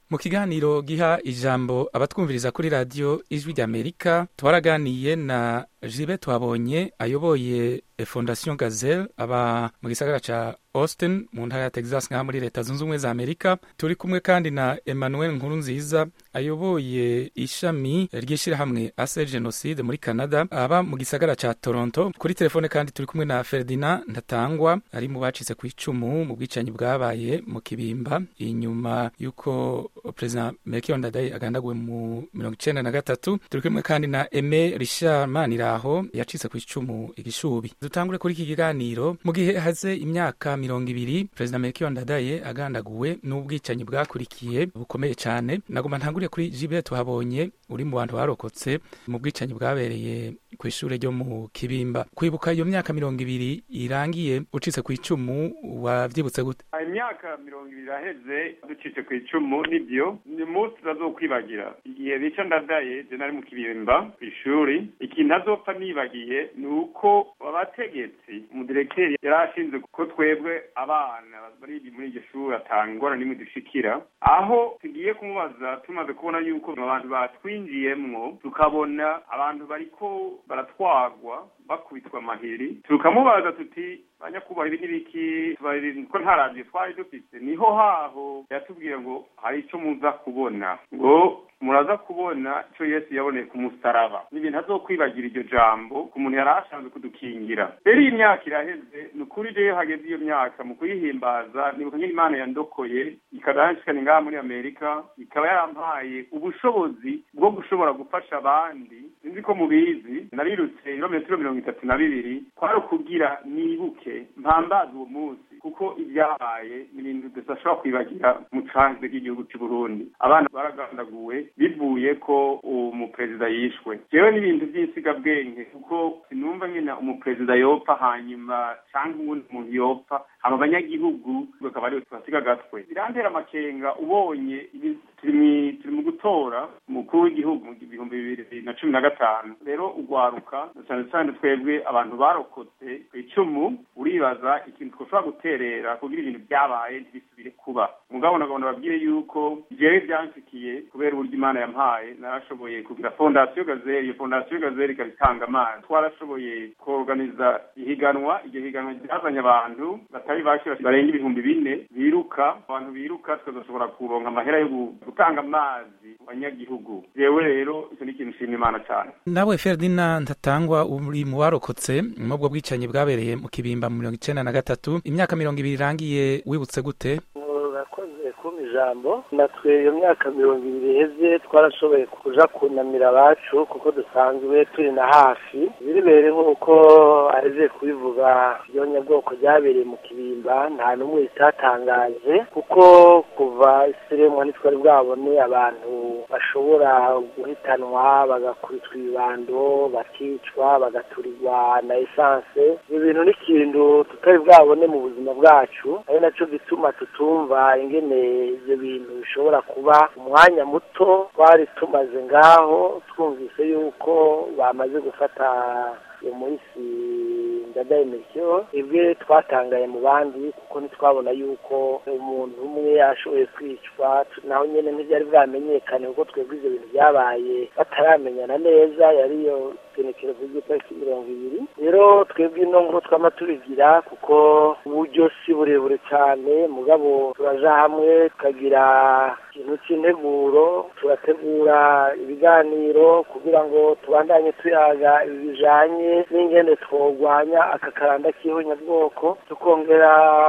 mu kiganiro giha ijambo abatwumviriza kuri radiyo ijwi ry'amerika twaraganiye na jibe twabonye ayoboye fondation gazelle aba mu gisagara ca austin mu ntara ya texas ngaha muri leta zunze ubumwe za amerika turi kumwe kandi na emmanuel nkurunziza ayoboye ishami ry'ishyirahamwe ase genocide muri canada aba mu gisagara ca toronto kuri telefone kandi turi kumwe na ferdinand ntatangwa ari mu bacitse ku icumu mu bwicanyi bwabaye mu kibimba inyuma y'uko perezida melchior ndadaye agandaguwe mu mirongo icenda na gatatu turi kumwe kandi na eme richard maniraho yacitse ku icumu igishubi dutangure kuri iki kiganiro mu gihe haze imyaka mirongo ibiri perezida melchior ndadaye agandaguwe n'ubwicanyi bwakurikiye bukomeye cyane nagomba ntanguriye kuri jibe tuhabonye uri mu bantu barokotse mu bwicanyi bwabereye ku ishuri ryo mu kibimba kwibuka iyo myaka mirongo ibiri irangiye ucitse ku icumu wavyibutse gute imyaka mirongo ibiri iraheze ducitse ku icumu nibyo ni umunsi tutazokwibagira igihe bica ndadaye je nari mu kibimba ku ishuri ikintu ntazopfa nibagiye ni uko abategetsi umudirekiteri yari ashinzwe ko twebwe abana bari muri iryo shuri atanga ingorane n'imwe dushikira aho tugiye kumubaza tumaze kubona yuko abantu batwinjiyemwo tukabona abantu bariko baratwagwa bakubitwa amahiri tukamubaza tuti banyakubaha ibi n'ibiki ko nta radiyo twari dufite niho haho yatubwiye ngo hari icyo muza kubona ngo muraza kubona icyo yesu yaboneye ku musaraba ni ibintu azokwibagira iryo jambo ku muntu yari ashanzwe kudukingira rero iyi myaka iraheze ni ukuri rero hageze iyo myaka mu kuyihimbaza nibuka nyine imana yandokoye ikadahanshikana ngaha muri amerika ikaba yarampaye ubushobozi bwo gushobora gufasha abandi sinzi ko mubizi narirutse ibirometero mirongo itatu na bibiri kwari ukugira nibuke mpambaza uwo munsi kuko ibyabaye ni ibintu tudashobora kwibagira mu canze ry'igihugu cy'u Burundi abana baragandaguwe bivuye ko umuperezida yishwe jewe n'ibintu by'insigabwenge kuko sinumva nyine umuperezida yopfa hanyuma cyangwa uwundi muntu yopfa aba banyagihugu bakaba ariwe tubasiga agatwe birantera amakenga ubonye turi mu gutora umukuru w'igihugu mu bihumbi bibiri na cumi na gatanu rero ugwaruka cyane cyane twebwe abantu barokotse ku icumu uribaza ikintu twashobora guterera kugira ibintu byabaye ntibisubire kuba mugabo nagomba babwire yuko jewe byanshikiye kubera uburyo imana yampaye narashoboye kugira fondasiyo gazeri iyo fondasiyo gazeri ikaba itanga amazi twarashoboye kuorganiza ihiganwa iryo higanwa ryazanye abantu batari bake barenga ibihumbi bine biruka abantu biruka tukazashobora kuronka amahera yo gutanga amazi mu banyagihugu jewe rero icyo ni ikintu nshimira imana cyane nawe ferdinand ntatangwa uri mu barokotse mubwo bwicanyi bwabereye mu kibimba mu mirongo icenda na gatatu imyaka mirongo ibiri irangiye wibutse gute urakoze kumpa ijambo natwe iyo myaka mirongo ibiri iheze twarashoboye kuja kunamira abacu kuko dusanzwe turi na hafi biribere nk'uko aheje kubivuga iryo nyabwoko ryabereye mu kibimba nta n'umwe ritatangaje kuko kuva isiremwa ntitwari bwabone abantu bashobora guhitanwa bagakubitwa ibibando bakicwa bagaturirwa na esanse ibyo bintu ni ikintu tutari bwabone mu buzima bwacu ari naco gituma tutumva ingene ibyo bintu bishobora kuba umwanya muto twari tumaze ngaho twumvise yuko bamaze gufata iyo munsi ndadaye melchior ibwe twatangaye mu bandi kuko ntitwabona yuko umuntu umwe ashoboye kwicwa naho nyene ntibyari bwamenyekane kuko twebwe ivyo bintu byabaye bataramenyana neza yari iyo genekerezo ry'itariki mirongo ibiri rero twebwe ino nkuru twama tubigira kuko uburyo si burebure cyane mugabo turaja hamwe tukagira ikintu c'integuro turategura ibiganiro kugira ngo tubandanye tuyaga ibi bijanye n'ingene twogwanya aka karanda k'ihonyabwoko tukongera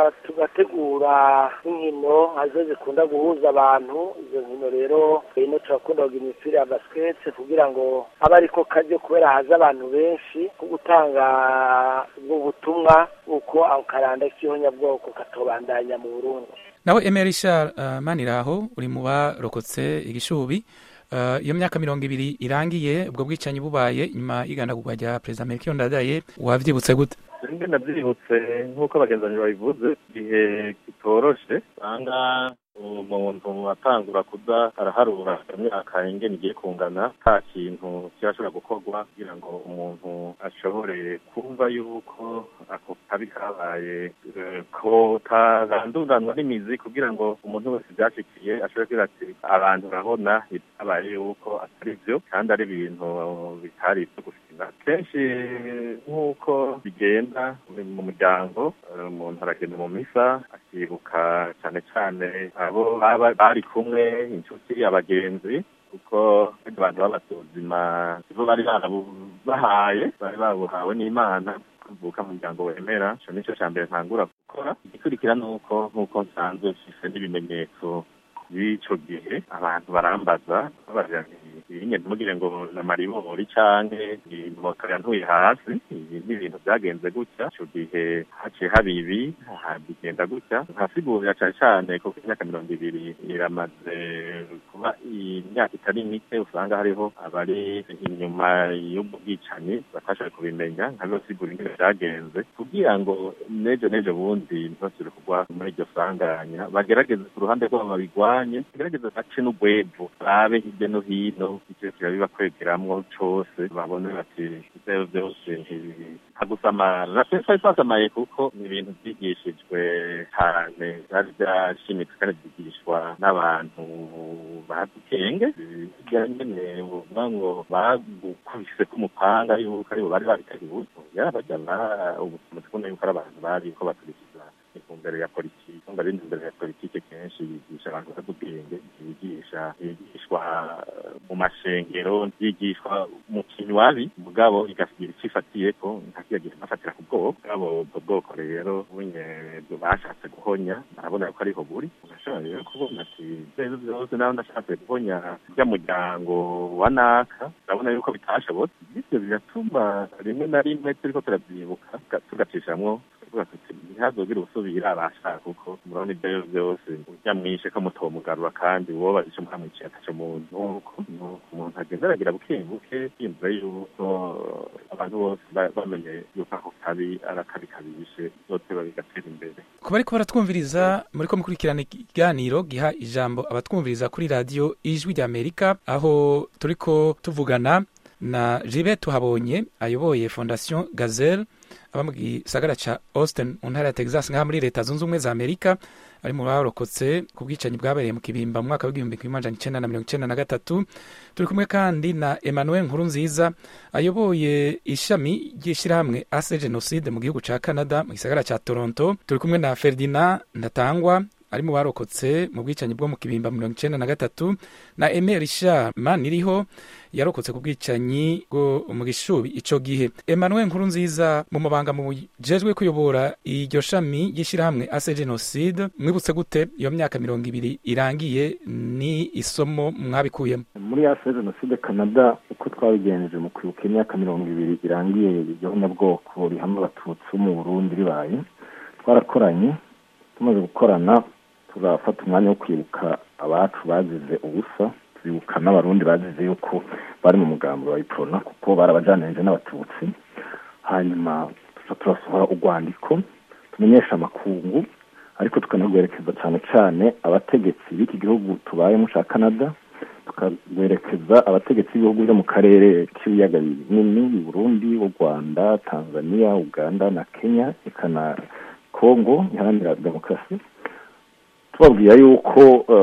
tugategura n'inkino hazo zikunda guhuza abantu izo nkino rero ino turakunda kugira imipira ya basikete kugira ngo abe ariko karyo kubera haza abantu benshi ko gutanga ubwo butumwa uko ako karanda k'ihonyabwoko katobandanya mu burundi nawe emerisha uh, maniraho uri mu barokotse igishubi uh, iyo myaka mirongo ibiri irangiye ubwo bwicanyi bubaye nyuma y'igandagurwa rya perezida melchior ndadaye wavyibutse gute rimwe navyibutse nk'uko abagenzi babivuze igihe kitoroshe usanga umuntu atangura kuza araharura imyaka ingene igiye kungana nta kintu kirashobora gukorwa kugira ngo umuntu ashobore kumva yuko ako kabi kabaye ko taranduranwa n'imizi kugira ngo umuntu wese byashikiye ashobore kugira ati abantu urabona bitabaye yuko atari byo kandi ari ibintu bitari ibyo gufina kenshi nk'uko bigenda mu muryango umuntu aragenda mu misa akibuka cyane cyane abo bari kumwe inshuti abagenzi kuko abantu b'abatuzima ibo bari barabahaye bari babuhawe n'imana kuvuka mu muryango wemera ico nico ca mbere ntangura gukora igikurikira ni uko nk'uko nsanzwe mfise n'ibimenyetso b'ico gihe abantu barambaza babaza ibinye ntimugire ngo na maribori canke moto yantuye hasi ibi ni ibintu vyagenze gutya ico gihe haciye haba ibi bigenda gutya nkasigurira cane cane kuko imyaka mirongo ibiri iramaze kuba imyaka itari mike usanga hariho abari inyuma y'ubwo bwicanyi batashoboye kubimenya nkabibasigura ingene vyagenze kugira ngo nejo nejo bundi ntibasubire kugwa muri iryo sanganya bagerageze ku ruhande rwabo babigwanye bagerageze bace n'ugwevu babe hirya no hino icyo kirabiba kwegeramwo cose babone bati ivyo vyose ntagusamara na twese twasamaye kuko ni ibintu vyigishijwe cane vyari vyashimitse kandi vyigishwa n'abantu bazi ubwenge hirya nyene uvuga ngo bagukubise k'umupanga yuko aribo bari babiteguye yarabajya ubu tumaze kubona yuko ari abantu bari ko baturikiza intumbero ya politiki ari intumbero ya politiki kenshi yigisha abantu bazi ubwenge yigisha yigishwa mu mashengero yigishwa mu kinywabi mugabo igasigira icyo ifatiyeko ntakiyagira inafatira ku bwoko mugabo ubwo bwoko rero bunye bashatse guhonya arabona ko ariho buri urashobora rero kubona ati ibyo byose nawe ndashatse guhonya rya muryango wa naka urabona yuko bitashobotse bityo bigatuma rimwe na rimwe turiko turavyibuka tugacishamwo ntihazogire ubusubira abashaka kuko murabona ibyo byose urya mwishe ko mutomugarura kandi uwo bazice muramwiciye ataco muntu nuko umuntu agenda aragira buke buke yumva yuko abantu bose bamenye yuko ako kabi ari akabi kabishe bizoteba bigatera imbere kuba ariko baratwumviriza muri ko mukurikirana ikiganiro giha ijambo abatwumviriza kuri radiyo ijwi ry'amerika aho turiko tuvugana na jibe tuhabonye ayoboye fondation gazelle aba mu gisagara ca austin mu ntara ya texas ngaha muri leta zunze ubumwe za amerika ari mu barokotse ku bwicanyi bwabereye mu kibimba mu mwaka w'igihumbi kimwe amajana icenda na mirongo icenda na gatatu turi kumwe kandi na emmanuel nkuru nziza ayoboye ishami ry'ishirahamwe ase genocide mu gihugu ca canada mu gisagara ca toronto turi kumwe na ferdinand ndatangwa ari mu barokotse mu bwicanyi bwo mu kibimba mirongo icenda na gatatu na eme richard maniriho yarokotse ku bwicanyi bwo mu gishubi ico gihe emmanuel nkuru nziza mu mabanga mujejwe kuyobora iryo shami ry'ishirahamwe ase genocide mwibutse gute iyo myaka mirongo ibiri irangiye ni isomo mwabikuyemo muri ase genocide canada uko twabigenjeje mu kwibuka imyaka mirongo ibiri irangiye igihonyabwoko rihama abatutsi bo mu burundi ribaye twarakoranye tumaze gukorana turafata umwanya wo kwibuka abacu bazize ubusa turibuka n'abarundi bazize yuko bari mu mugambi wa iprona kuko barabajanirije n'abatutsi hanyuma turasohora urwandiko tumenyesha amakungu ariko tukanagwerekeza cyane cyane abategetsi b'iki gihugu tubayemo cya canada tukagwerekeza abategetsi b'ibihugu byo mu karere k'ibiyaga binini burundi u rwanda tanzania uganda na kenya eka na kongo iharanira demokarasi tubabwira yuko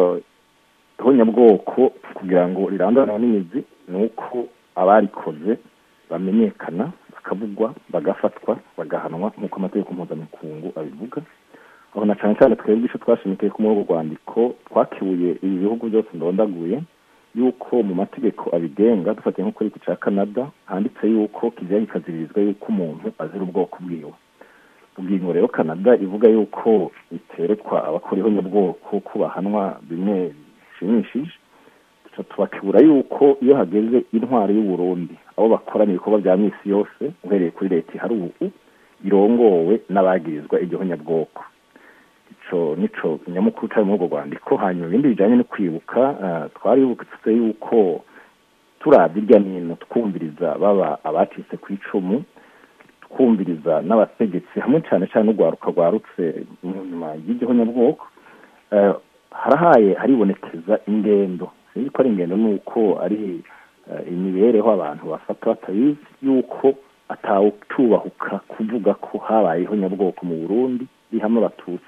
ihonyabwoko kugira ngo rirandanwe n'imizi ni uko abarikoze bamenyekana bakavugwa bagafatwa bagahanwa nk'uko amategeko mpuzamakungu abivuga aho na cyane cyane twebwe icyo twashimikiye ko muri urwo rwandiko twakibuye ibi bihugu byose ndondaguye yuko mu mategeko abigenga dufatiye nko kuri iki cya canada handitse yuko kijya kikaziririzwa yuko umuntu azira ubwoko bwiwe ubwingo rero canada ivuga yuko biterekwa abakora ihonyabwoko ko bahanwa bimwe bishimishije tubakibura yuko iyo hageze intwaro y'uburundi abo bakorana ibikorwa bya misi yose uhereye kuri leta ihari ubu irongowe n'abagirizwa iryo honyabwoko ico nico nyamukuru cari muri urwo rwandiko hanyuma ibindi bijanye no kwibuka twaributse yuko turabye irya nino twumviriza baba abacitse ku icumu twumviriza n'abategetsi hamwe cyane cyane n'urwaruka rwarutse nyuma y'iryo honyabwoko harahaye haribonekeza ingendo sinzi ko ari ingendo nuko ari imibereho abantu bafata batabizi yuko atawutubahuka kuvuga ko habayeho nyabwoko mu burundi rihamo abatutsi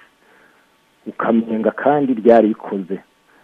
ukamenga kandi ryari rikoze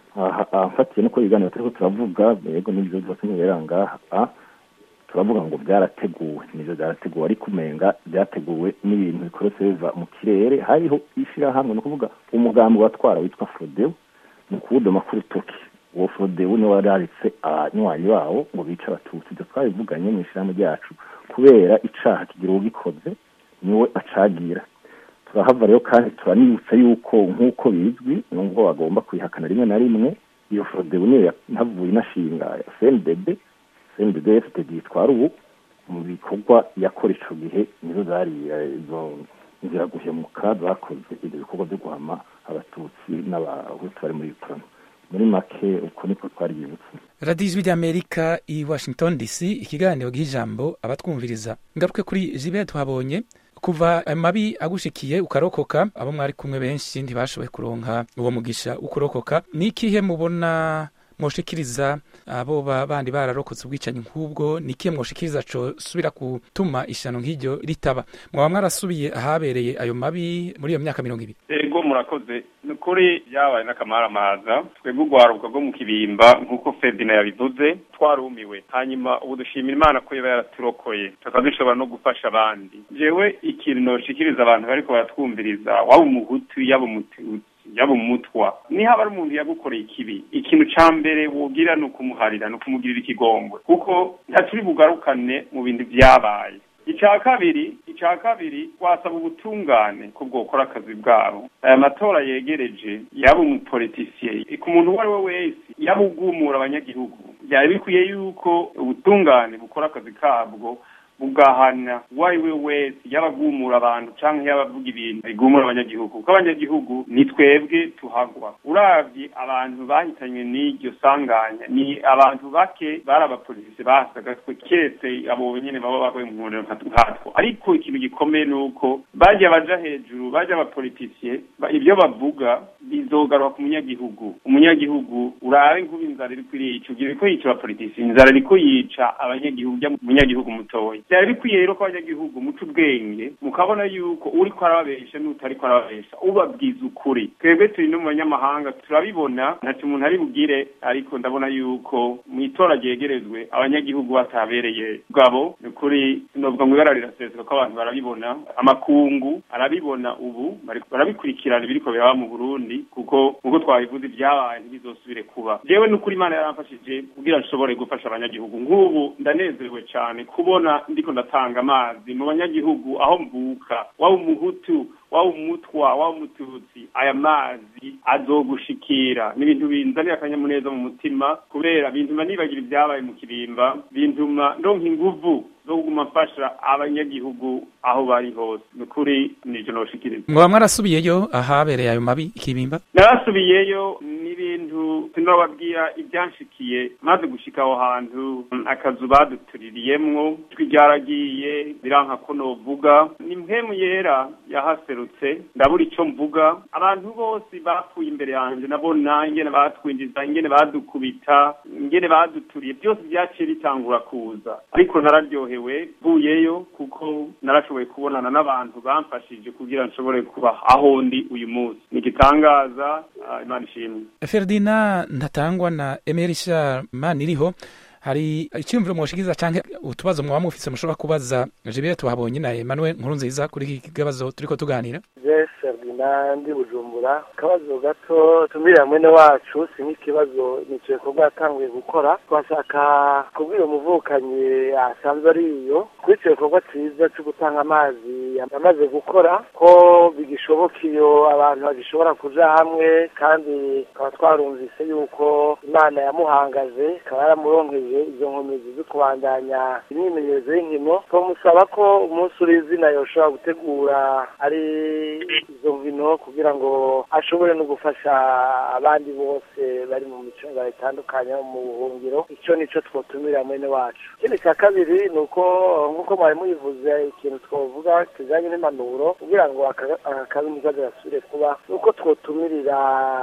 mfatiye nuko ibiganiro turiko turavuga yego n'ibyo byose ntibera ngaha turavuga ngo byarateguwe nivyo byarateguwe ariko umenga byateguwe n'ibintu bikoretse biva mu kirere hariho ishirahamwe ni ukuvuga umugambi watwara witwa frodewu ni ukuwudoma ku rutoki uwo frodewu niwe wararitse abanywanyi bawo ngo bice abatutsi ibyo twabivuganye mu ishirahamwe ryacu kubera icaha kigira uwugikoze niwe acagira turahava rero kandi turanibutsa yuko nk'uko bizwi nubwo bagomba kuyihakana rimwe na rimwe iyo frodewu niyo yahavuye inashinga cndb cndb fpd yitwara ubu mu bikorwa yakora ico gihe nizo zari izo nzira guhemuka zakoze ibyo bikorwa byo guhama abatutsi n'abahutu bari muri ukrano muri make uko niko twariyibutse radiyo ijwi ry'amerika i washington dc ikiganiro gihijambo abatwumviriza ngaruke kuri jibe tuhabonye kuva amabi agushikiye ukarokoka abo mwari kumwe benshi ntibashoboye kuronka uwo mugisha ukurokoka ni ikihe mubona mwoshikiriza abo bandi bararokotse ubwicanyi nk'ubwo ni ikihe mwoshikiriza cosubira gutuma ishano nk'iryo ritaba mwaba mwarasubiye ahabereye ayo mabi muri iyo myaka mirongo ibiri ego murakoze ni ukuri byabaye n'akamaramaza twebwe urwaruka rwo mu kibimba nk'uko ferdina yabivuze twarumiwe hanyuma ubu dushimira imana ko iba yaraturokoye tukaba dushobora no gufasha abandi jewe ikintu noshikiriza abantu bariko baratwumviriza waba umuhutu yaba umututsi yaba umutwa niba ari umuntu yagukoreye ikibi ikintu ca mbere wogira ni ukumuharira ni ukumugirira ikigongwe kuko ntaturi bugarukane mu bintu vyabaye icya kabiri icya kabiri wasaba ubutungane ko bwokora akazi bwabo aya matora yegereje yaba umupolitisiye ku muntu uwo ari we wese yaba ugumura abanyagihugu byari bikwiye yuko ubutungane bukora akazi kabwo bugahana uwo ari we wese yaba agumura abantu cyangwa yaba avuga ibintu bigumura abanyagihugu kuko abanyagihugu ni twebwe tuhagwa uravye abantu bahitanywe n'iryo sanganya ni abantu bake bari abapolisi basaga twe keretse abo nyene baba bagoye mu nkono nkatwo ariko ikintu gikomeye ni uko bajya baja hejuru bajya abapolitisiye ibyo bavuga bizogaruka ku munyagihugu umunyagihugu urabe nk'ubu inzara iriko irica ugira ko yica abapolitisiye inzara iriko yica abanyagihugu ujya umunyagihugu mutoya byari bikwiye rero ko abanyagihugu muca ubwenge mukabona yuko uriko arababesha n'utariko arababesha ubabwiza ukuri twebwe turi no mu banyamahanga turabibona ntacyo umuntu ari bugire ariko ndabona yuko mu itora ryegerezwe abanyagihugu batabereye bwabo ni ukuri sinovuga ngo ibara riraseseka ko abantu barabibona amakungu arabibona ubu barabikurikirana ibiriko biraba mu burundi kuko nk'uko twabivuze ibyabaye ntibizosubire kuba jewe n'ukuri imana yaramfashije kugira nshobore gufasha abanyagihugu nk'ubu ndanezerewe cyane kubona ndiko ndatanga amazi mu banyagihugu aho mvuka waba umuhutu waba umutwa waba umututsi aya mazi azogushikira ni ibintu binzanira akanyamuneza mu mutima kubera bintuma nibagira ibyabaye mu kirimba bintuma ndonka inguvu zo kuguma mfasha abanyagihugu aho bari hose ni ukuri nico noshikiriza mwaba mwarasubiyeyo ahabereye ayo mabi ikibimba narasubiyeyo n'ibintu sinababwira ibyanshikiye maze gushika aho hantu akazu badutuririyemwo ijwi ryaragiye biranka ko novuga ni mpemu yera yahaserutse ndabura ico mvuga abantu bose bapfuye imbere yanje nabona ingene batwinjiza ingene badukubita ingene baduturiye byose byaciye bitangura kuza ariko nararyohewe mvuyeyo kuko narashoboye kubonana n'abantu bamfashije kugira nshobore kuba aho ndi uyu munsi ni igitangaza imana ishimwe ferdina ntatangwa na emerisha maniriho hari icyumviro mwoshikiza canke utubazo mwaba mufise mushobora kubaza jibire tuhabonye na Emmanuel nkuru nziza kuri iki kibazo turiko tuganira je Ferdinand ndi Bujumbura akabazo gato tumira mwene wacu si nk'ikibazo nico gikorwa yatanguye gukora twashaka kubwira umuvukanyi asanzwe ari iyo kuri ico gikorwa ciza co gutanga amazi yamaze gukora ko bigishoboka iyo abantu bagishobora kuja hamwe kandi tukaba twarumvise yuko imana yamuhangaje ikaba yaramuronkeje izo nkomezi zo kubandanya imyimenyerezo y'inkino twamusaba ko umunsi uri izina yoshobora gutegura ari izo nkino kugira ngo ashobore no gufasha abandi bose bari mu micunga itandukanye mu buhungiro icyo nico twotumira mwene wacu ikindi cya kabiri ni uko nk'uko mwari muyivuze ikintu twavuga kijanye n'impanuro kugira ngo akabi ntigaze gasubire kuba ni uko twotumirira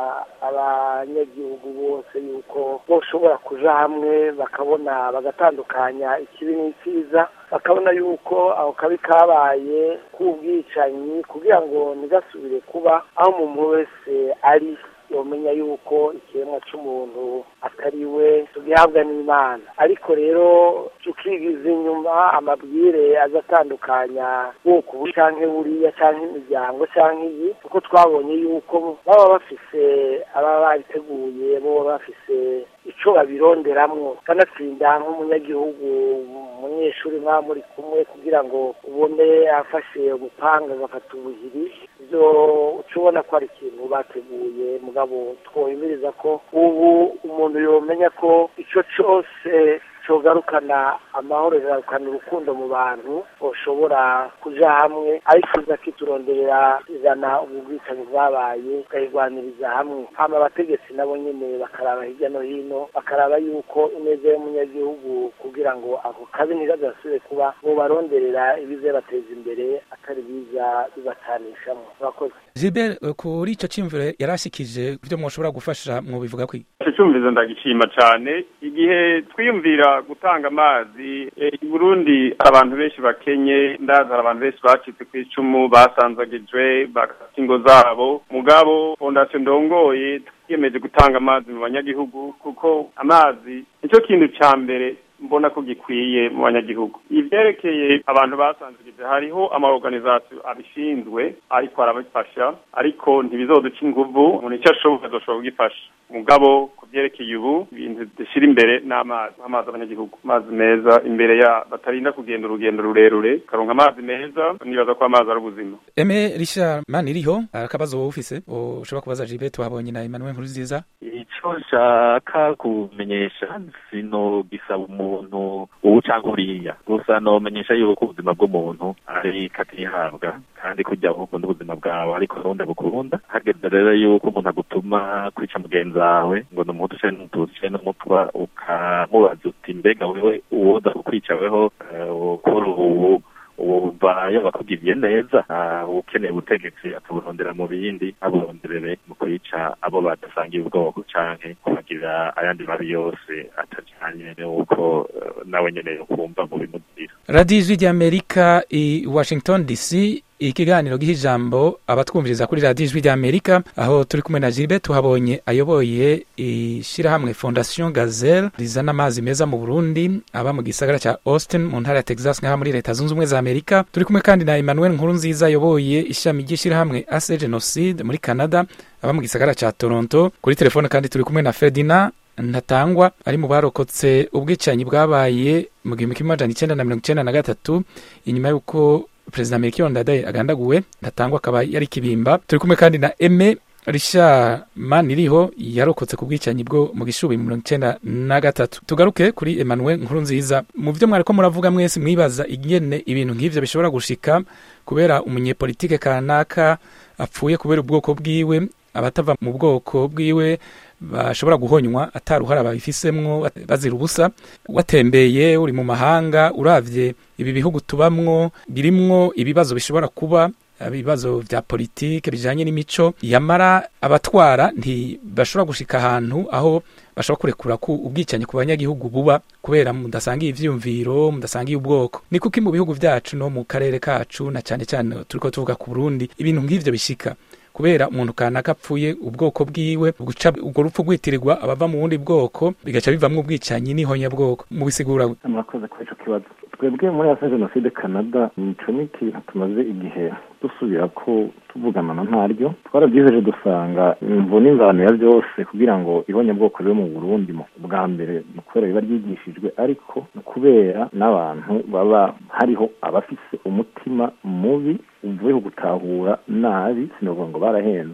abanyagihugu bose yuko boshobora kuja hamwe bakabona bagatandukanya ikibi n'icyiza bakabona yuko aho kabi kabaye k'ubwicanyi kugira ngo ntigasubire kuba aho umuntu wese ari yomenya yuko ikiremwa c'umuntu atari we tugihabwa n'imana ariko rero tukigiza inyuma amabwire aza atandukanya bwoko ubu canke buriya canke imiryango canke iyi kuko twabonye yuko baba bafise ababa babiteguye bo baba bafise ico babironderamwo kanatsinda nk'umunyagihugu umunyeshuri mwaba muri kumwe kugira ngo ubone afashe umupanga agafata ubuhiri ivyo uca ubona ko ari ikintu bateguye mugabo twohimiriza ko ubu umuntu yomenya ko ico cose cogarukana amahoro kigarukana urukundo mu bantu boshobora kuja hamwe ariko iza kituronderera izana ubu bwicanyi bwabaye tukayirwaniriza hamwe hama abategetsi nabo nyene bakaraba hirya no hino bakaraba yuko ineza y'umunyagihugu kugira ngo ako kabi ntigagasubire kuba bobaronderera ibize bateza imbere atari biza bibacanishamwo murakoze Gilbert kuri ico cimviro yarashikije ivyo mwoshobora gufasha mwobivuga kwi ico cumvizo ndagishima cane igihe twiyumvira gutanga amazi i Burundi abantu benshi bakenye ndaza abantu benshi bacitse ku icumu basanzagijwe bagata ingo zabo mugabo fondasiyo ndongoye twiyemeje gutanga amazi mu banyagihugu kuko amazi nicyo kintu ca mbere mbona ko gikwiye mu banyagihugu ivyerekeye abantu basanzigije hariho amaorganisation abishinzwe ariko arabifasha ariko ntibizoduca inguvu umuntu icyo ashoboye azoshobora kugifasha mugabo ku vyerekeye ubu ibintu dushyira imbere n'amazi amazi abanyagihugu amazi meza imbere ya batarinda kugenda urugendo rurerure karonka amazi meza nibaza ko amazi ari ubuzima eme richard maniriho akabazo wowe ufise ushobora kubaza Gilbert tuhabonye na Emmanuel Nkurunziza ico nshaka kumenyesha sino gisaba umuntu ubu canke uriya gusa nomenyesha yuko ubuzima bw'umuntu ari katihabwa kandi kurya ukunda ubuzima bwawe ariko nubundi bukunda hageze rero yuko umuntu agutuma kwica mugenzi wawe ngo ni umuhutu canke n'umututsi canke n'umutwa ukamubaza uti mbega wewe uwoza kukwica weho ukora ubu wumva iyo bakugiriye neza ukeneye ubutegetsi ataburondera mu bindi aburonderere mu kwica abo badasangiye ubwoko canke kubagirira ayandi mabi yose atajanye n'uko nawe nyene yokumva mu bimugirira radiyo ijwi ry'amerika i washington dc ikiganiro giha ijambo abatwumviriza kuri radiyo ijwi ry'amerika aho turi kumwe na Gilbert tuhabonye ayoboye ishyirahamwe fondation gazelle rizana amazi meza mu burundi aba mu gisagara cya austin mu ntara ya texas nk'aha muri leta zunze ubumwe za amerika turi kumwe kandi na emmanuel nkurunziza ayoboye ishami ry'ishyirahamwe ase genocide muri canada aba mu gisagara cya toronto kuri telefone kandi turi kumwe na ferdinand ntatangwa ari mu barokotse ubwicanyi bwabaye mu gihumbi kimwe amajana icyenda na mirongo icyenda na gatatu inyuma y'uko perezida melchior ndadaye agandaguwe ntatangwa akaba yari kibimba turi kumwe kandi na eme risha maniriho yarokotse ku bwicanyi bwo mu gishubi mu mirongo icyenda na gatatu tugaruke kuri emmanuel nkuru nziza mu byo mwariko muravuga mwese mwibaza ingene ibintu nk'ivyo bishobora gushika kubera umunyepolitike kanaka apfuye kubera ubwoko bwiwe abatava mu bwoko bwiwe bashobora guhonywa ataruhara babifisemwo bazira ubusa watembeye uri mu mahanga uravye ibi bihugu tubamwo birimwo ibibazo bishobora kuba ibibazo vya politike bijanye n'imico yamara abatwara ntibashobora gushika ahantu aho bashobora kurekura ku ubwicanyi ku banyagihugu buba kubera mudasangiye ivyiyumviro mudasangiye ubwoko ni kuki mu bihugu vyacu no mu karere kacu na cane cane turiko tuvuga ku Burundi ibintu nk'ivyo bishika kubera umuntu kanaka apfuye ubwoko bwiwe guca ubwo rupfu rwitirirwa abava mu bundi bwoko bigaca bivamwo ubwicanyi n'ihonyabwoko mubisigura murakoze kuri ico kibazo twebwe muri asa jenoside canada nico ni ikintu tumaze igihe dusubira ko tuvugana na ntaryo twarabyiheje dusanga imvo n'ingano ya byose kugira ngo ihonyabwoko ribe mu burundi bwa mbere ni ukubera biba ryigishijwe ariko ni ukubera n'abantu baba hariho abafise umutima mubi uvuye ku gutahura nabi sinavuga ngo barahenzwe icyo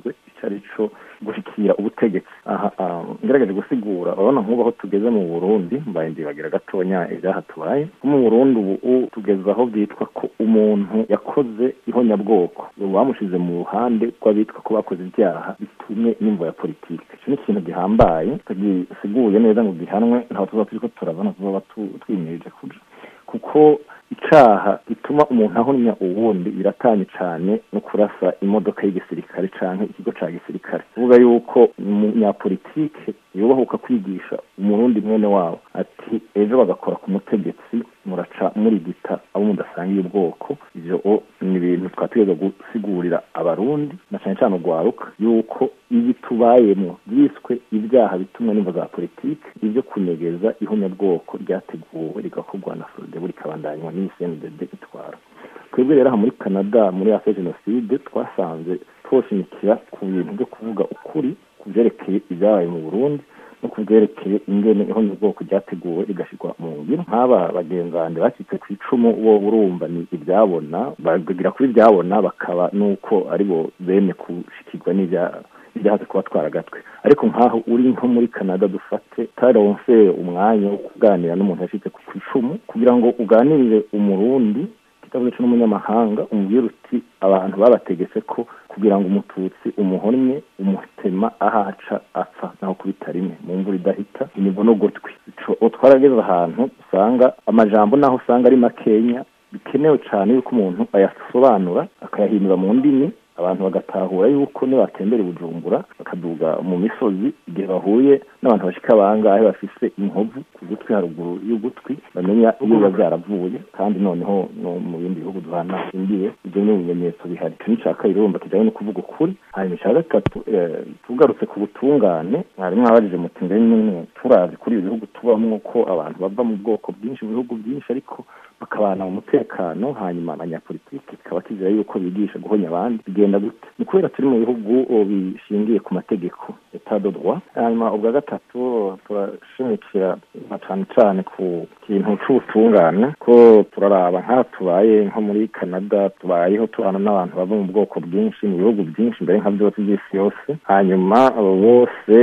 ari cyo gushyikira ubutegetsi aha ngerageje gusigura urabona nk'ubu aho tugeze mu burundi mbaye ndibagira gatonya ibyaha tubaye nko mu burundi ubu tugeze aho byitwa ko umuntu yakoze ihonyabwoko bamushyize mu ruhande rw'abitwa ko bakoze ibyaha bitumye n'imvo ya politiki icyo ni ikintu gihambaye tugisiguye neza ngo gihanwe ntabwo tuba turi ko turabona tuba twimirije kuja kuko icaha gituma umuntu ahomya uwundi biratanye cyane no kurasa imodoka y'igisirikare canke ikigo ca gisirikare kuvuga yuko umunyapolitike yubahuka kwigisha umurundi mwene wabo ati ejo bagakora ku mutegetsi muraca murigita abo mudasangiye ubwoko ivyo ni ibintu twategereza gusigurira abarundi na cane cane urwaruka yuko ibi tubayemo byiswe ibyaha bitumwe n'imvo za politike ibyo kunyegeza ihonyabwoko ryateguwe rigakorwa na sodebu rikabandanywa n'isnddd itwara twebwe rero aha muri canada muri afe jenoside twasanze twoshimikira ku bintu byo kuvuga ukuri ku byerekeye ibyabaye mu burundi no ku byerekeye ingene ihonyabwoko ryateguwe rigashyirwa mu ngiro nk'aba bagenzi banjye bacitse ku icumu bo urumva ni ibyabona bagira kuri ibyabona bakaba n'uko aribo bene gushikirwa n'ibyaha byahaze kuba twaragatwe ariko nk'aho uri nko muri canada dufate taronse umwanya wo kuganira n'umuntu yashyize ku icumu kugira ngo uganirire umurundi kitavuze co n'umunyamahanga umubwira uti abantu babategetse ko kugira ngo umututsi umuhonnye umutema ahaca apfa naho kubita rimwe mu mvura idahita imivo no gutwi ico twarageze ahantu usanga amajambo naho usanga ari makenya bikenewe cyane yuko umuntu ayasobanura akayahindura mu ndimi abantu bagatahura yuko nibatembera i bujumbura bakaduga mu misozi igihe bahuye n'abantu bashika bangahe bafise inkovu ku gutwi haruguru y'ugutwi bamenya iyo biba byaravuye kandi noneho no mu bindi bihugu duhana imbibe ibyo ni ibimenyetso bihari icyo ni icya kabiri urumva kijyanye no kuvuga ukuri hanyuma icya gatatu tugarutse ku butungane mwari mwabajije muti mbere nyine turazi kuri ibi bihugu tubamo ko abantu bava mu bwoko bwinshi mu bihugu byinshi ariko bakabana mu mutekano hanyuma abanyapolitiki kikaba kizera yuko bigisha guhonya abandi bigenda gute ni kubera turi mu bihugu bishingiye ku mategeko etat de droit hanyuma ubwa gatatu turashimikira cyane cyane ku kintu c'ubutungane ko turaraba nk'aha tubaye nko muri canada tubayeho tubana n'abantu bava mu bwoko bwinshi mu bihugu byinshi mbere nka byose by'isi yose hanyuma bose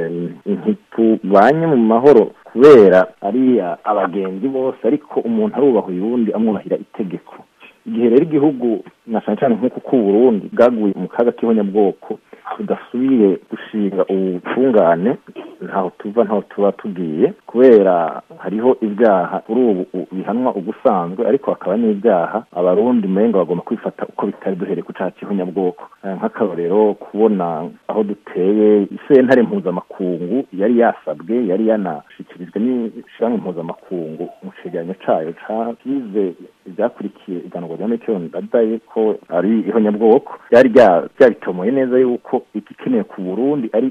ntitubanye mu mahoro kubera ari abagenzi bose ariko umuntu arubaha uyundi amwubahira itegeko igihe rero igihugu na cyane cyane nk'uku k'uburundi bwaguye mu kaga k'ihonyabwoko tudasubiye gushinga ubutungane ntaho tuva ntaho tuba tugiye kubera hariho ibyaha kuri ubu bihanwa ubusanzwe ariko hakaba n'ibyaha abarundi menga bagomba kwifata uko bitari duhereye ku cyaha cy'ihonyabwoko nk'akarorero kubona aho duteye isentare mpuzamakungu yari yasabwe yari yanashyikirijwe n'ishyirahamwe mpuzamakungu mu cegeranyo cayo cakize ibyakurikiye iganurwa rya metero ndadaye ko ari ihonyabwoko byari byabitomoye neza yuko igikenewe ku burundi ari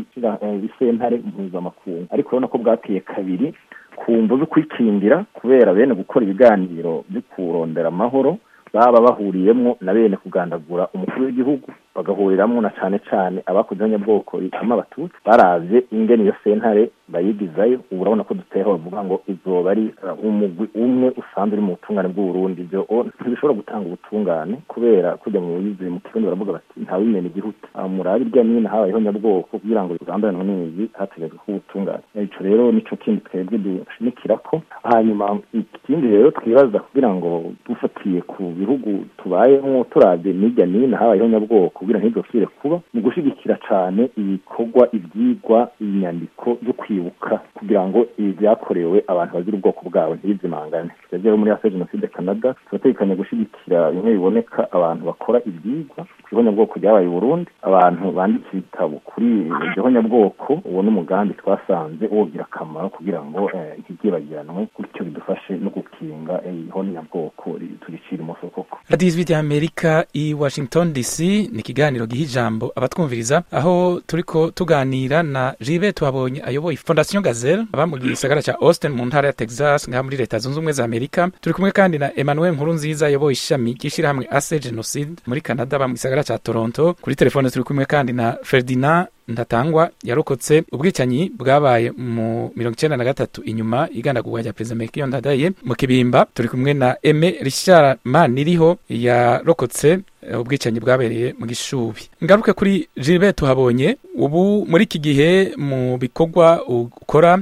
isentare mpuzamakungu ariko urabona ko bwateye kabiri ku mvu zo kwikingira kubera bene gukora ibiganiro byo kurondera amahoro baba bahuriyemo na bene kugandagura umukuru w'igihugu bagahuriramwo na cane cane abakoze abanyabwoko bitama abatutsi baravye ingene iyo sentare bayigizayo ubu urabona ko duteho bavuga ngo izoba ari umugwi umwe usanzwe uri mu butungane bw'uburundi ivyo ntibishobora gutanga ubutungane kubera kujya mu bizi mu kirundi baravuga bati ntawimena igihuta murabe irya nino habayeho nyabwoko kugira ngo bigambanwe n'ibi hategetswe ko ubutungane ico rero nico kindi twebwe dushimikirako hanyuma ikindi rero twibaza kugira ngo dufatiye ku bihugu tubayemwo turavye n'irya nino habayeho nyabwoko kugira ntidosubire kuba mu gushigikira cane ibikorwa ivyigwa inyandiko zo kwibuka kugira ngo ibi vyakorewe abantu bazira ubwoko bwabo ntibizimangane rero muri ase jenoside canada turategekanya gushigikira bimwe biboneka abantu bakora ivyigwa ku ihonyabwoko ryabaye burundi abantu bandika ibitabo kuri iryo honyabwoko uwo n'umugambi twasanze wogira akamaro kugira ngo ntiryibagiranwe gutyo bidufashe no gukinga ihonyabwoko turicira imoso koko radiyo ijwi ry'amerika i washington dc ni ikiganiro giha ijambo abatwumviriza aho turiko tuganira na jibe tuhabonye ayoboye fondation gazelle aba mu gisagara ca austin mu ntara ya texas ngaha muri leta zunze ubumwe za amerika turi kumwe kandi na emmanuel nkuru nziza ayoboye ishami ry'ishirahamwe ase genocide muri canada aba mu gisagara ca toronto kuri telefone turi kumwe kandi na ferdinand ntatangwa yarokotse ubwicanyi bwabaye mu mirongo icenda na gatatu inyuma igandagurwa rya perezida mekiyo ndadaye mu kibimba turi kumwe na eme richard maniriho yarokotse ubwicanyi bwabereye mu gishubi ngaruke kuri Gilbert tuhabonye ubu muri iki gihe mu bikorwa ukora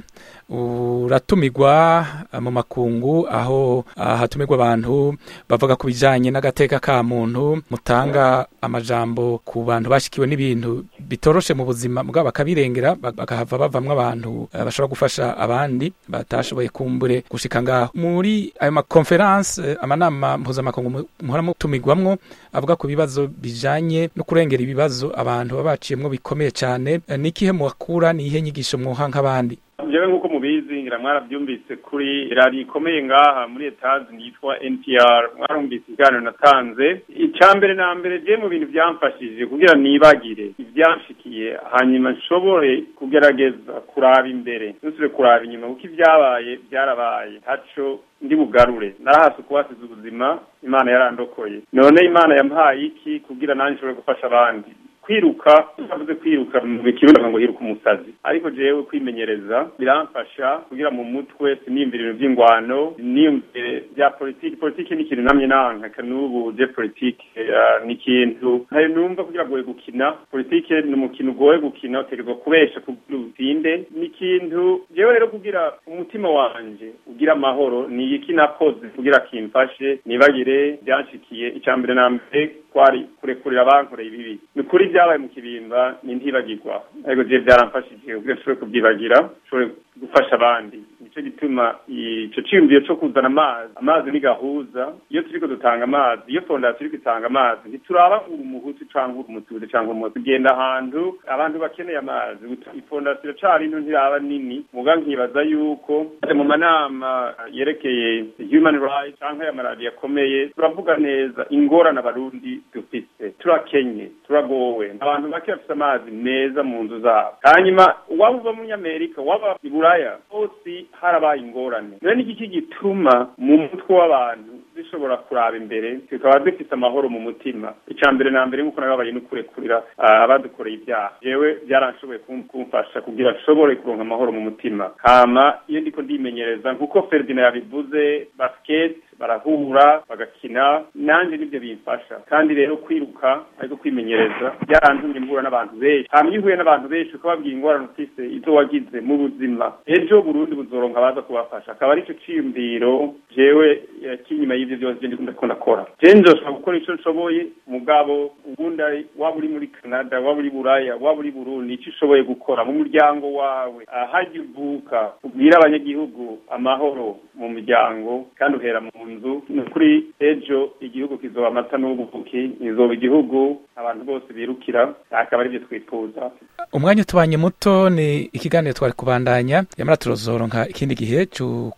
uratumirwa mu makungu aho hatumirwa abantu bavuga ku bijyanye n'agateka ka muntu mutanga amajambo ku bantu bashikiwe n'ibintu bitoroshe mu buzima bwabo bakabirengera bakahava bavamwo abantu bashobora gufasha abandi batashoboye kumbure gushika ngaho muri ayo makonferanse amanama mpuzamakungu muhora mutumirwamwo avuga ku bibazo bijanye no kurengera ibibazo abantu baba baciyemwo bikomeye cyane ni ikihe muhakura ni ihe nyigisho mwoha nk'abandi jewe nk'uko mubizi ngira mwarabyumvise kuri radiyo ikomeye ngaha muri etaje yitwa npr mwarumvise ikiganiro natanze icya mbere na mbere je mu bintu byamfashije kugira nibagire ibyanshikiye hanyuma nshobore kugerageza kuraba imbere ntusubire kuraba inyuma kuko ibyabaye byarabaye ntaco ndi bugarure narahase kuhasiza ubuzima imana yarandokoye none imana yampaye iki kugira nanjye nshobore gufasha abandi kwiruka utavuze kwiruka mu kirundi ngo hiruka umusazi ariko jewe kwimenyereza biramfasha kugira mu mutwe siniyumvira ibintu by'ingwano niyumvire bya politiki politiki ni ikintu namye nanka n'ubu je politiki ni ikintu ntayo numva kugira ngo gukina politiki ni umukino ugoye gukina utegerezwa kubesha kugira utsinde ni ikintu jewe rero kugira umutima wanje ugira amahoro ni iki nakoze kugira kimfashe nibagire byanshikiye icya mbere na mbere kwari kurekurira abankoreye ibibi ni ukuri byabaye mu kibimba ni ntibagirwa ariko je byaramfashije kugira nshobore kubyibagira nshobore gufasha abandi nicyo gituma ico ciyumviro co kuzana amazi amazi ni gahuza iyo turiko dutanga amazi iyo fondasiyo iriko itanga amazi ntituraba uri umuhutu canke uri umututsi canke umutu tugenda ahantu abantu bakeneye amazi ifondasiyo cari nto ntiraba nini muga nkibaza yuko mu manama yerekeye human rights canke amaradiyo akomeye turavuga neza ingorane abarundi dufise turakenye turagowe abantu bake bafise amazi meza mu nzu zabo hanyuma waba uva muri amerika waba i buraya hose harabaye ingorane rero n'igiki gituma mu mutwe w'abantu zishobora kuraba imbere tukaba dufite amahoro mu mutima icya mbere na mbere nk'uko nababaye no kurekurira abadukoreye ibyaha yewe byaranshoboye kumfasha kugira nshobore kuronka amahoro mu mutima hama iyo ndiko ndimenyereza nk'uko Ferdinand yabivuze basket barahura bagakina nanjye nibyo bimfasha kandi rero kwiruka ariko kwimenyereza byarantumye mbura n'abantu benshi hama iyo uhuye n'abantu benshi ukababwira ingorane ufise izo wagize mu buzima ejo burundi buzoronka abaza kubafasha akaba aricyo ciyumviro jewe kinyuma y'ivyo byose je ndiko ndakora je nzoshobora gukora ico nshoboye mugabo ubundi waba uri muri canada waba uri buraya waba uri burundi ico ushoboye gukora mu muryango wawe hajya uvuka ubwire abanyagihugu amahoro mu miryango kandi uhera mu nzu ni ukuri ejo igihugu kizoba amata n'ubuvuki izoba igihugu abantu bose birukira akaba aribyo twifuza umwanya utubanye muto ni ikiganiro twari kubandanya yamara turozoronka ikindi gihe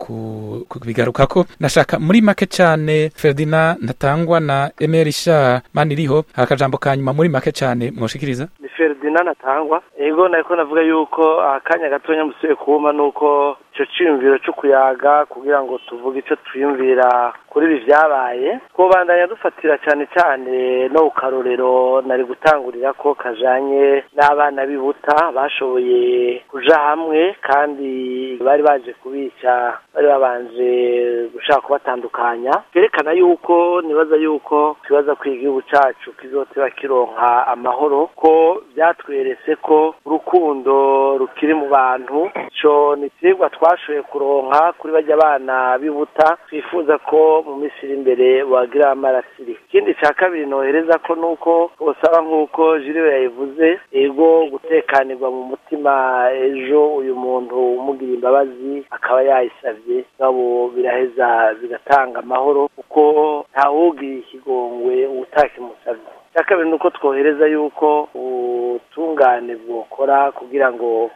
kubigarukako nashaka muri make cyane Ferdinand ntatangwa na Emerisha Maniriho hari akajambo ka nyuma muri make cyane mwoshikiriza ni Ferdinand natangwa ego nariko navuga yuko akanya gatonya musuye kuma nuko ico ciyumviro co kuyaga kugira ngo tuvuge ico twiyumvira kuri ibi vyabaye twobandanya dufatira cane cane no kukarorero nari gutangurira ko kajanye n'abana bibuta bashoboye kuja hamwe kandi bari baje kubica bari babanje gushaka kubatandukanya vyerekana yuko nibaza yuko twibaza ko igihugu cacu kizoteba kironka amahoro ko vyatweretse ko urukundo rukiri mu bantu ico ni icigwa twashoboye kuronka kuri barya bana bibuta twifuza ko mu minsi iri imbere wagira amarasiri ikindi ca kabiri nohereza ko nuko bosaba nk'uko jiriwe yayivuze ego gutekanirwa mu mutima ejo uyu muntu umugira imbabazi akaba yayisavye ngabo biraheza bigatanga amahoro kuko ntawugira ikigongwe utakimusavye icya kabiri nuko twohereza yuko ubutungane bwokora kugira ngo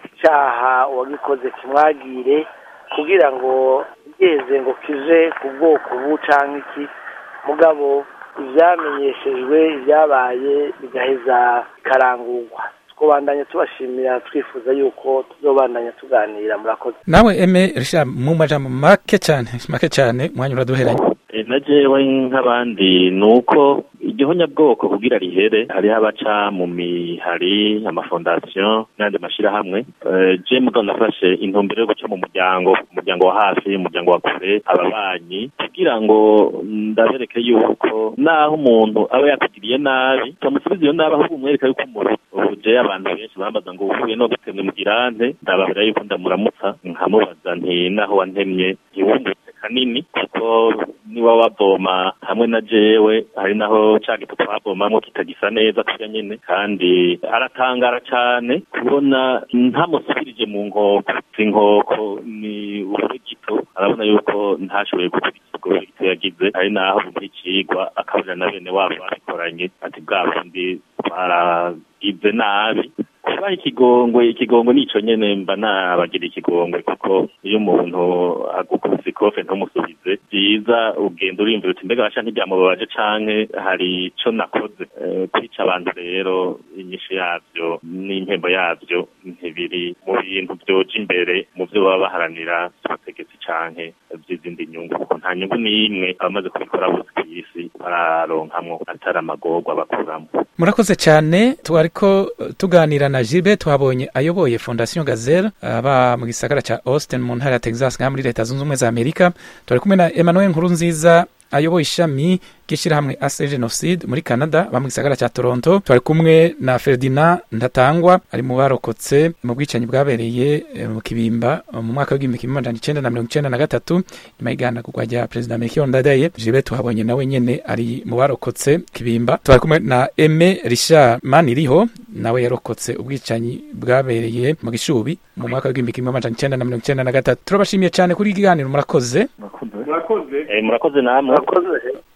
icyaha uwagikoze kimwagire kugira ngo igeze ngo kije ku bwoko ubu cyangwa iki mugabo ibyamenyeshejwe ibyabaye bigaheza bikarangurwa twobandanya tubashimira twifuza yuko tuzobandanya tuganira murakoze nawe eme risha mu majambo make cyane make cyane umwanya uraduheranye na jewe nk'abandi ni uko igihonyabwoko kugira rihere hariho abaca mu mihari amafondasiyo n'andi mashyirahamwe je mugo nafashe intumbero yo guca mu muryango umuryango wa hafi umuryango wa kure ababanyi kugira ngo ndabereke yuko naho umuntu aba yakugiriye nabi utamusubiza iyo nabi ahubwo umwereka yuko umuntu ubu je abantu benshi bambaza ngo uhuye no gutemwe mugirante ndababwira yuko ndamuramutsa nkamubaza nti naho wantemye ntiwungutse kanini kuko niba wavoma hamwe na jewe hari naho ca gito twavomamwo kitagisa neza kurya nyene kandi aratangara cane kubona ntamusubirije mu nkoko inkoko ni urugito arabona yuko ntashoboye gukurikira ubwo urugito yagize hari naho nk'icigwa akaburira na bene wabo babikoranye ati bwa bundi twaragize nabi kubaha ikigongwe ikigongwe nico nyene mba nabagira ikigongwe kuko iyo umuntu agukubise ikofe ntumusubize byiza ugenda urimvira uti mbega basha ntibyamubabaje canke hari ico nakoze kwica abantu rero inyishu yavyo n'impembo yavyo ntibiri mu bintu vyoja imbere mu vyo baba baharanira ubutegetsi canke vy'izindi nyungu kuko nta nyungu n'imwe abamaze kubikora bose kw'isi bararonkamwo atari amagorwa bakuramwo murakoze cyane twariko tuganira na Jibe twabonye ayoboye Fondation Gazelle aba mu gisagara ca Austin mu ntara ya Texas ngaha muri leta zunze ubumwe za Amerika twari kumwe na Emmanuel Nkurunziza ayoboye ishami ry'ishyirahamwe ase genocide muri canada ba mu gisagara cya toronto twari kumwe na ferdinand ntatangwa ari mu barokotse mu bwicanyi bwabereye mu kibimba mu mwaka w'igihumbi kimwe amajana icenda na mirongo icenda na gatatu nyuma y'iganagurwa rya perezida melchior ndadaye jibe tuhabonye nawe nyene ari mu barokotse kibimba twari kumwe na eme richard maniriho nawe yarokotse ubwicanyi bwabereye mu gishubi mu mwaka w'igihumbi kimwe amajana icenda na mirongo icenda na gatatu turabashimiye cyane kuri iki kiganiro murakoze murakoze murakoze namwe murakoze